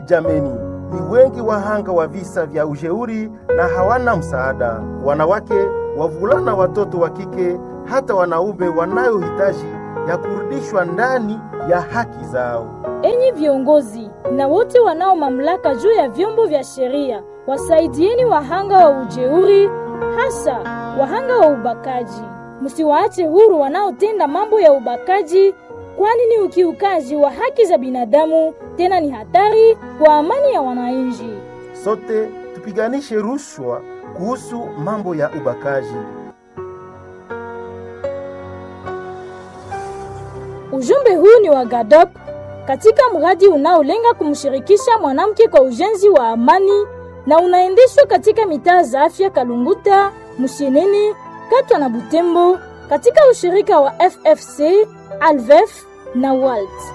Jameni, ni wengi wahanga wa visa vya ujeuri na hawana msaada: wanawake, wavulana, watoto wa kike, hata wanaume wanayohitaji ya kurudishwa ndani ya haki zao. Enyi viongozi na wote wanao mamlaka juu ya vyombo vya sheria, wasaidieni wahanga wa ujeuri, hasa wahanga wa ubakaji. Msiwaache huru wanaotenda mambo ya ubakaji, kwani ni ukiukaji wa haki za binadamu, tena ni hatari kwa amani ya wananchi. Sote tupiganishe rushwa kuhusu mambo ya ubakaji. Ujumbe huu ni wa GADOP katika mradi unaolenga kumshirikisha mwanamke kwa ujenzi wa amani na unaendeshwa katika mitaa za afya Kalunguta, Musheneni, Katwa na Butembo katika ushirika wa FFC, Alvef na WALT.